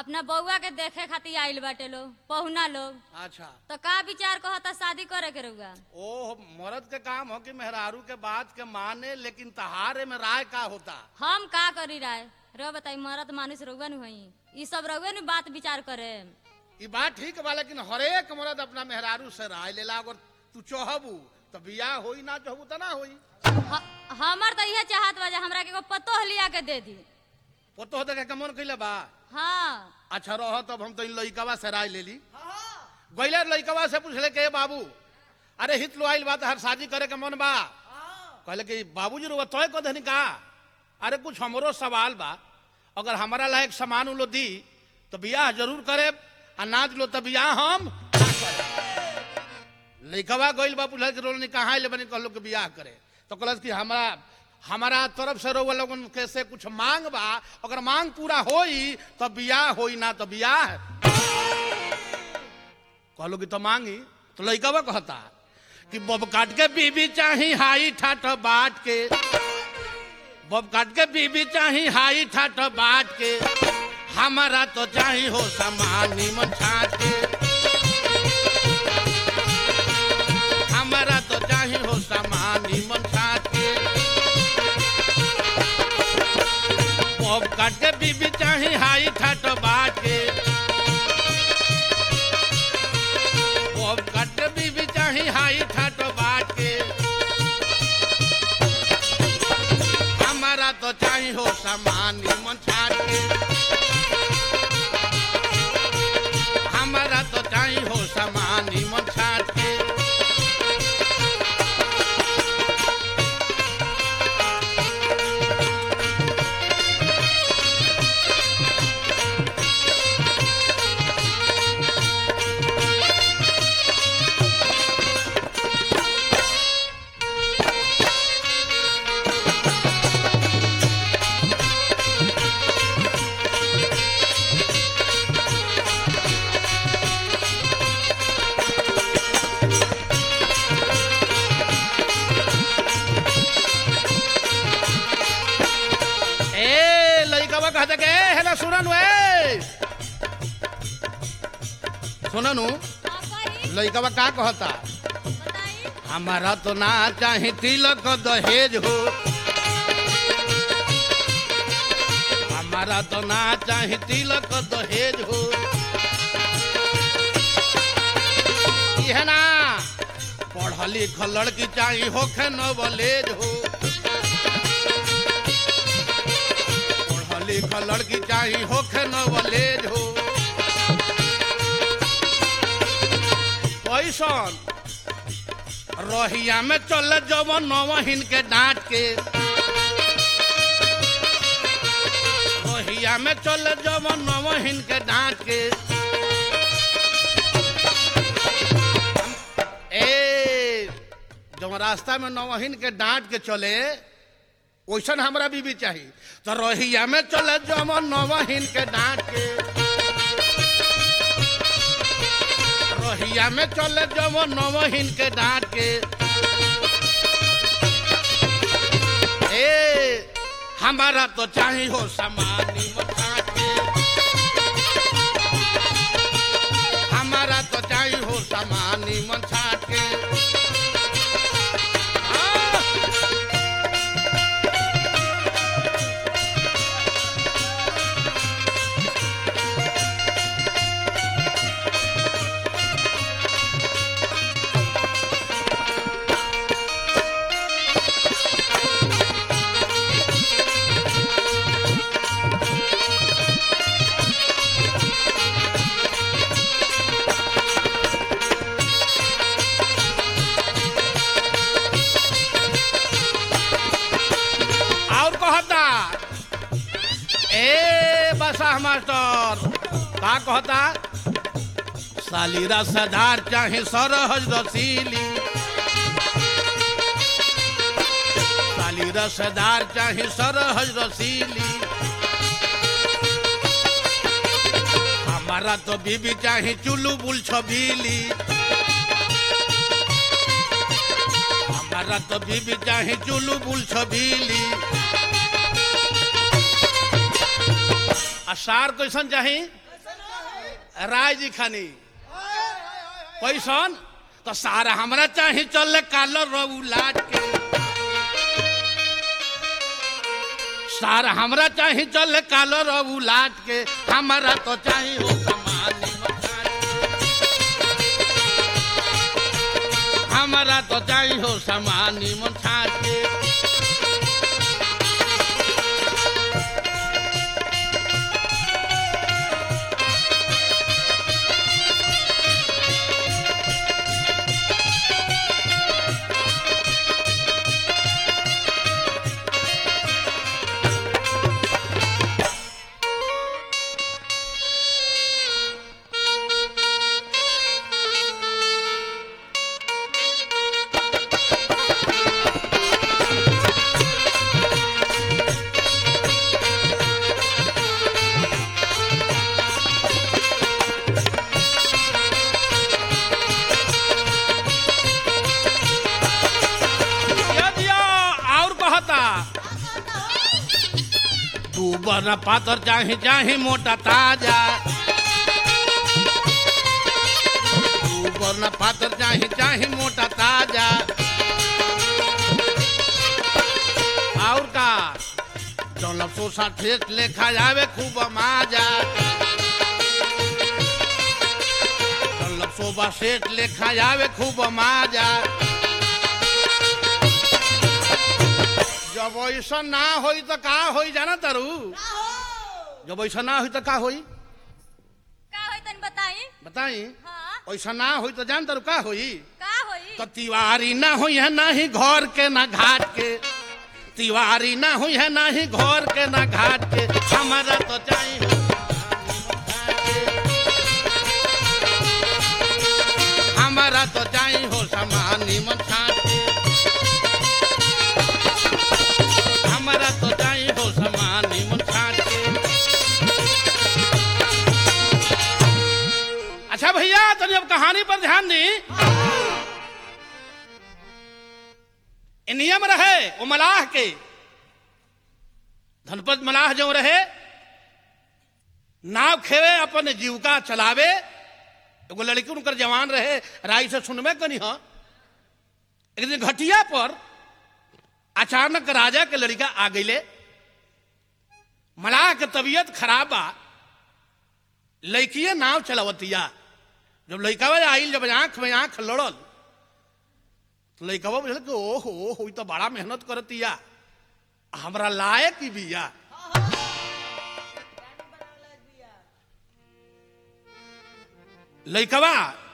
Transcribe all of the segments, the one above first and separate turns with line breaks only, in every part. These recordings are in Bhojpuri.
अपना बउआ के देखे खातिर आइल बाटे लोग पहुना लोग
अच्छा
तो का विचार कहता शादी करे के रहुआ
ओ मर्द के काम हो कि मेहरारू के बात के माने लेकिन तहारे में राय का होता
हम का करी राय रो बताई मरद मानुष रहुआ नु हई ई सब रहुआ नु बात विचार करे
ये बात ठीक बा लेकिन हरेक मर्द अपना मेहरारू से राय लेला अगर तू चाहबू तो बियाह होई ना चाहबू तो ना होई
ह- हमर तो इहे चाहत बा जे हमरा के एगो पतोह लिया के दे दी
पतो देखे के मन कैले बा
हाँ
अच्छा रह तब हम तो इन लइकवा से राय ले ली गैले लइकवा से पूछले के बाबू अरे हित लो आइल बात हर शादी करे के मन बा कहले कि बाबूजी रो तोय को धनी का अरे कुछ हमरो सवाल बा अगर हमारा लायक सामान लो दी तो बियाह जरूर करे आ ना दिलो तो बियाह हम ना करे लइकवा गइल बा पूछल कि रोलनी कहाँ ले बनी कहलो कि बियाह करे तो कहलस कि हमारा हमारा तरफ से रोवा लोगन के से कुछ मांग बा अगर मांग पूरा होई तो बियाह होई ना तो बियाह कहलो कि तो मांगी तो लइकवा कहता कि बब काट के बीबी चाही हाई ठाठ बाट के बब काट के बीबी चाही हाई ठाठ बाट के हमारा तो चाही हो सामान निमन छाट के हमारा तो चाही हो सामान निमन छाट के बब काट के बीबी चाही हाई ठाठ बाट के बब काट के बीबी चाही हाई ठाठ बाट के हमारा तो चाही हो सामान निमन छाट के हमारा तो चाही हो सामान निमन छाट के ए लइकवा कहते के है ना सुननु ए सुननु
हाँ, कही,
लइकवा का कहता
बताई।
हमारा तो ना चाहे तिलक दहेज हो हमारा तो ना चाहे तिलक दहेज हो यह ना पढ़ल लिखल लड़की चाही होखे नॉलेज हो पढ़ल लिखल लड़की चाही होखे नॉलेज हो पैसन रोहिया में चल जवन नवहिन के डांट के रोहिया में चल जवन नवहिन के डांट के ए जब रास्ता में नवहिन के डांट के चले वैसन हमरा बीबी चाहिए तो रोहिया में चले जवन नवहिन के डांट के रोहिया में चले जवन नवहिन के डांट के ए हमारा तो चाही हो समानी मकान के हमारा तो चाही हो समानी मन छाट के आ! और कहता ए बसा मास्टर का कहता सालीरा सदार चाहे सरहज रसीली सालीरा सदार चाहे सरहज रसीली हमारा तो बीबी चाहे चुलू बुल छबीली हमारा तो बीबी चाहे चुलू बुल छबीली आ सार कैसन चाही राय जी खानी कैसन तो सारा हमरा चाहे चल कालो रऊ लाट के सारा हमरा चाहे चल कालो रऊ लाट के हमारा तो चाहे हो समान हमारा तो चाहे हो समान मन छाट के ये दिया और कहता तू बना पातर चाहे चाहे मोटा ताजा तू बना पातर चाहे चाहे मोटा ताजा और का जौन सोसा ठेस लेखा जावे खूब माजा जौन सोबा सेठ लेखा जावे खूब माजा जब ऐसा ना होई तो का होई जाना तारू जब ऐसा ना होई तो का होई
का होई तनी बताई
बताई
हाँ
ऐसा ना होई तो जान तारू का होई
का होई
तो तिवारी ना हुई है ना ही घर के ना घाट के तिवारी ना हुई है ना ही घर के ना घाट के हमारा तो चाहिए हमारा तो चाहिए हो समानी मन छाट के हमारा तो चाहिए हो समानी मन छाट के अच्छा भैया तनी अब कहानी पर ध्यान दी ये नियम रहे वो मलाह के धनपत मलाह जो रहे नाव खेवे अपन जीविका चलावे एगो लड़की उनकर जवान रहे राय से सुनबे कनी हाँ एक दिन घटिया पर अचानक राजा के लड़का आ गईले मलाह के तबीयत खराब बा लड़किए नाव चलावतिया जब लड़का आइल जब आंख में आंख लड़ल तो लड़कवा बुझल कि ओहो ओहो ई तो बड़ा मेहनत करतिया हमरा लायक ही बिया लड़कवा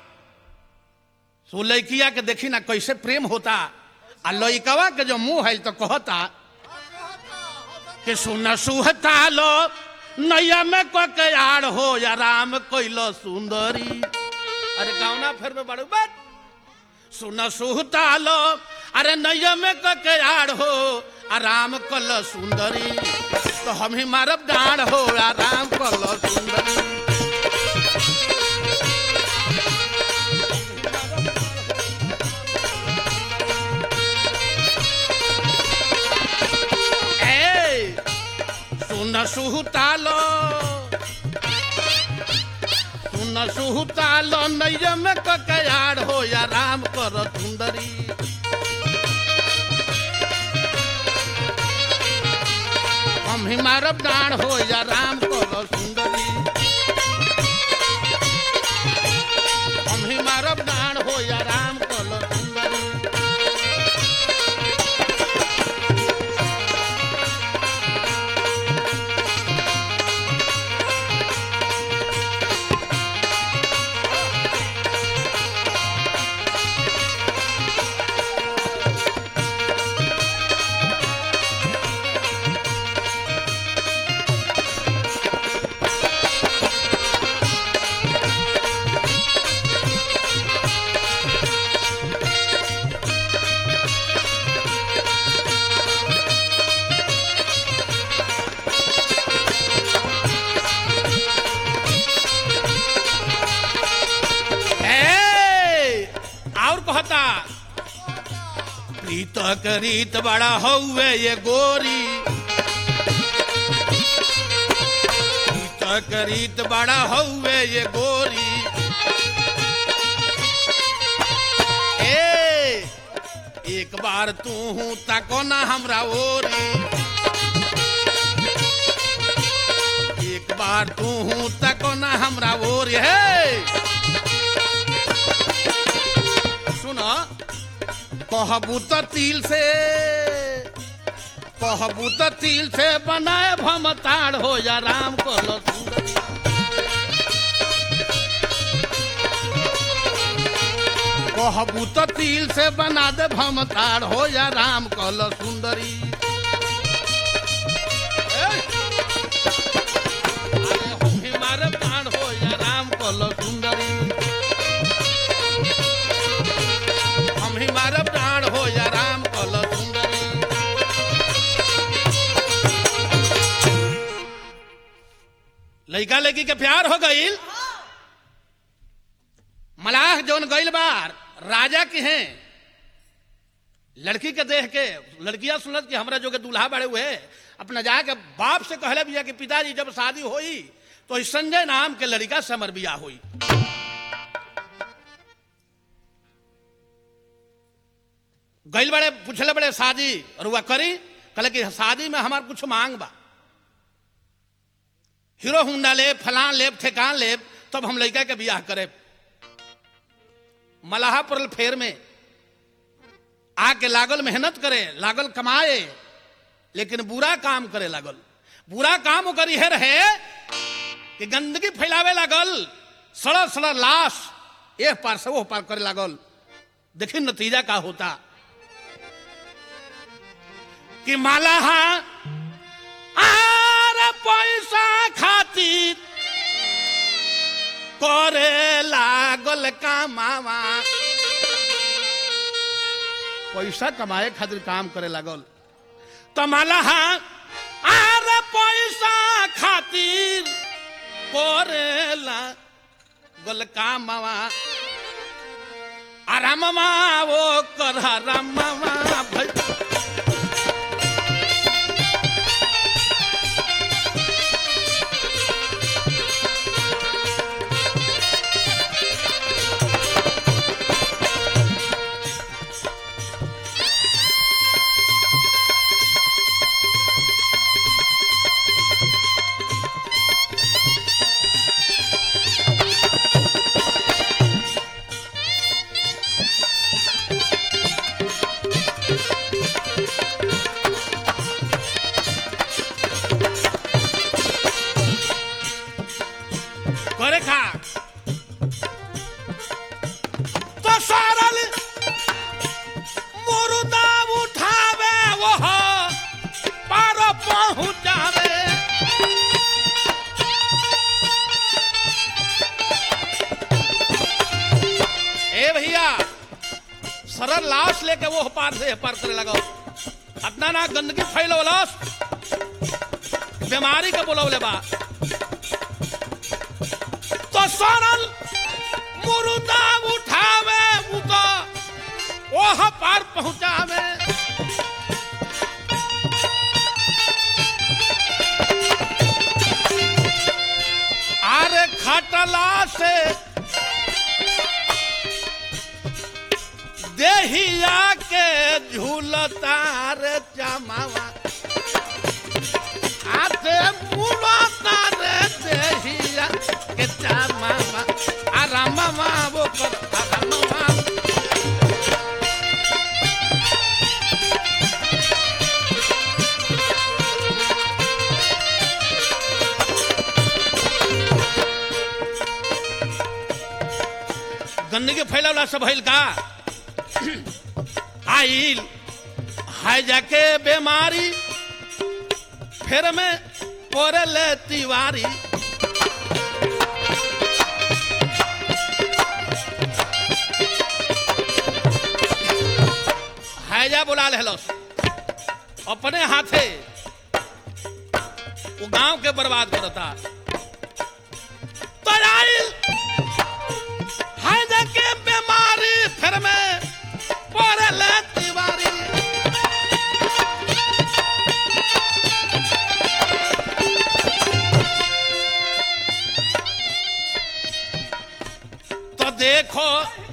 सो लड़किया के देखी ना कैसे प्रेम होता आ लड़कवा के जो मुंह है तो कहता कि सुन सुहता लो नैया में के आड़ हो या राम कैलो सुंदरी अरे गावना फिर में बड़ू बात सुन सुहता लो अरे नैया में के आड़ हो आराम कल सुंदरी तो हम ही मारब डाढ़ हो आराम कल सुंदरी ए सुन सुहतालो सुन सुहतालो नैयम ककयाड़ हो या राम कर सुंदरी हम ही मारब डाढ़ हो या राम कर सुंदरी हम ही मारब डाढ़ हो या राम कर सुंदरी ए, और कहता प्रीत करीत बड़ा हौवे ये गोरी प्रीत तकरीत बड़ा हौवे ये गोरी ए एक बार तू हूँ तको ना हमरा ओरी एक बार तू हूँ तको ना हमरा ओरी हे सुन कहबू तो तिल से कहबू तो तिल से बनाए भमताड़ हो जा राम को सुंदरी कहबू तो तिल से बना दे भमताड़ हो जा राम कल सुंदरी ए! अरे हम हमारे प्राण हो जा राम कल सुंदरी हम हमारे प्राण हो जा राम कल सुंदरी लड़का लड़की के प्यार हो गईल मलाह जौन गईल बार राजा के हैं लड़की के देख के लड़कियां सुनत कि हमरा जो के दूल्हा बड़े हुए अपना जाके बाप से कहले बिया कि पिताजी जब शादी होई तो इस संजय नाम के लड़का से हमर बियाह हुई गईल बड़े पूछले बड़े शादी और वह करी कहले कि शादी में हमार कुछ मांग बा हीरो हुंडा लेब फलान लेब ठेकान लेब तब हम लड़का के बियाह करे मलाहा पड़ल फेर में आके लागल मेहनत करे लागल कमाए लेकिन बुरा काम करे लागल बुरा काम ओकर यह रहे कि गंदगी फैलावे लागल सड़ल सड़ल लाश एक पार से वो पार करे लागल देखिए नतीजा का होता कि मालाहा आर पैसा खातिर करे लागल कामावा पैसा कमाए खातिर काम करे लागल तमालहा आर पैसा खातिर करे लागल कामावा आरामवा वो कर रामवा भई करे खा तो सारल मुर्दा उठावे वो पार पहुंचावे ए भैया सरल लाश लेके वो पार से पार करे लगो अपना ना गंदगी फैलो लाश बीमारी के बोलौले बा तो सरल मुर्दा उठावे उतो ओह पार पहुंचावे आरे खटला से देहिया के झूलता रे चमावा आते मुड़ता रे देहिया के चमावा आरामवा वो कर आरामवा गंदगी फैलावला सब भइल का आइल है जाके बीमारी फिर में पोरल तिवारी हैजा बुला लेलस अपने हाथे वो गांव के बर्बाद करता तो आइल है के बीमारी फिर में पड़ल तिवारी देखो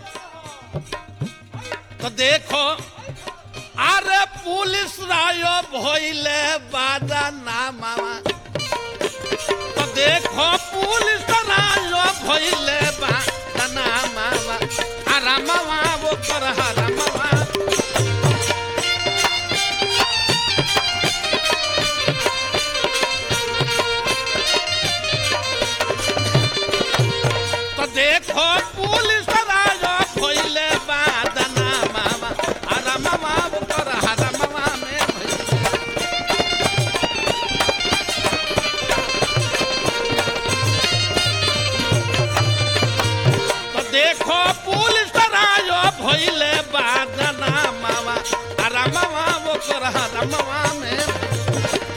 तो देखो अरे पुलिस रायो भइले बादा ना मामा तो देखो पुलिस रायो भइले बादा ना मामा हरा मामा वो कर हरा मामा तो देखो पुलिस रायो भइले बादा ना मामा हरा मामा वो कर हरा मामा में भइले तो देखो पुलिस रायो भइले बादना मामा अरे मामा वो कर हरा मामा में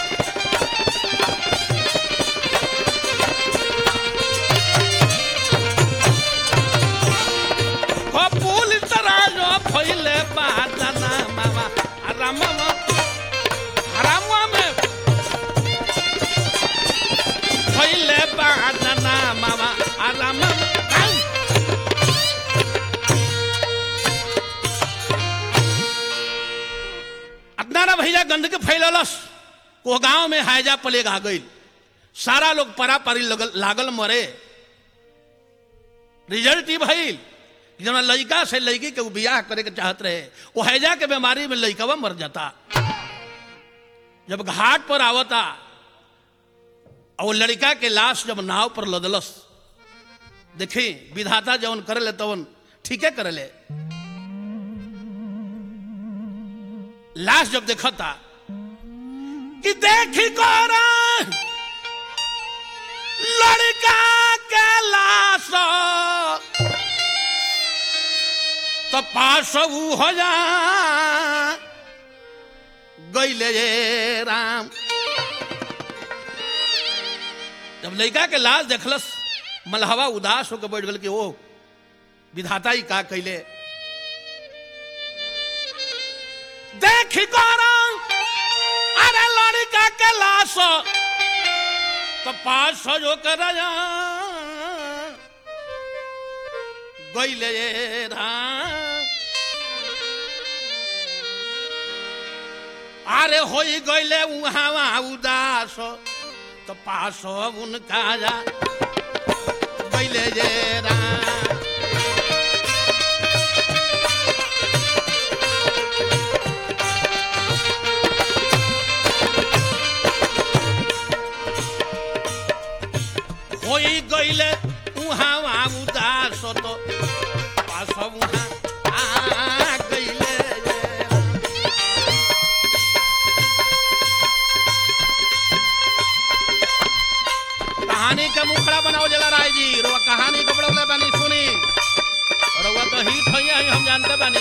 हो पुलिस रायो भइले बादना मामा अरे मामा हरा मामा में भइले बादना मामा अरे मामा आई! अपना ना भैया गंदगी फैललस को गांव में हायजा प्लेग आ गई सारा लोग परा परी लगल, लागल मरे रिजल्ट ही भइल कि जना लड़का से लड़की के उ बियाह करे के चाहत रहे वो हैजा के बीमारी में लड़कवा मर जाता जब घाट पर आवता और वो लड़का के लाश जब नाव पर लदलस देखी विधाता जवन करे ले तवन ठीके करे ले लाश जब देखता कि देखी कोरा लड़का के लाश तो पास ऊ हो जा गईले ये राम जब लड़का के लाश देखलस मलहवा उदास होकर बैठ गल कि ओ विधाता ही का कैले देखी करो अरे लड़का के लाश तो पास जो कर गईले ये राम अरे होई गईले उहाँ उदास तो पास उनका जा गईले ये राम होई गईले उहाँ उदास तो पास उहाँ आ गईले ये राम। कहानी के मुखड़ा बनाओ जला राय जी रुआ कहानी के बड़ा बानी सुनी रुआ तो हिट है ही हम जानते बानी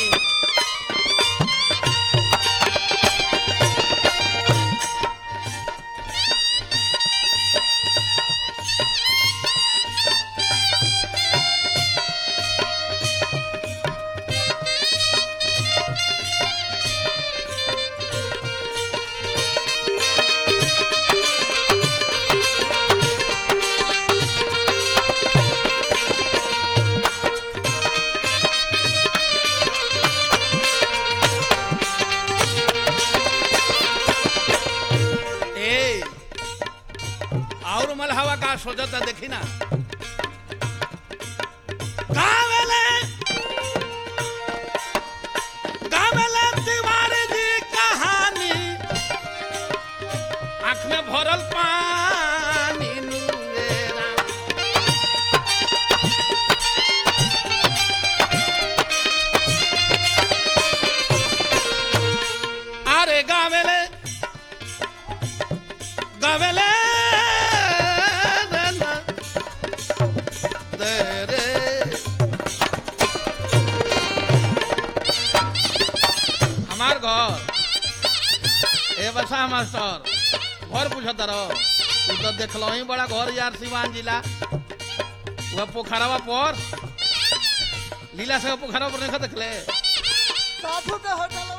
ए और मलहवा का सोचता देखी ना गावेले गावेले तिवारी जी कहानी आँख में भरल पानी नुरेरा अरे गावेले गावेले दे रे हमार घर ए बसा मास्टर घर पूछत रहो तू तो देखलो ही बड़ा घर यार सिवान जिला वह पोखरवा पर लीला से पोखरवा पर नहीं देखले
साधु के होटल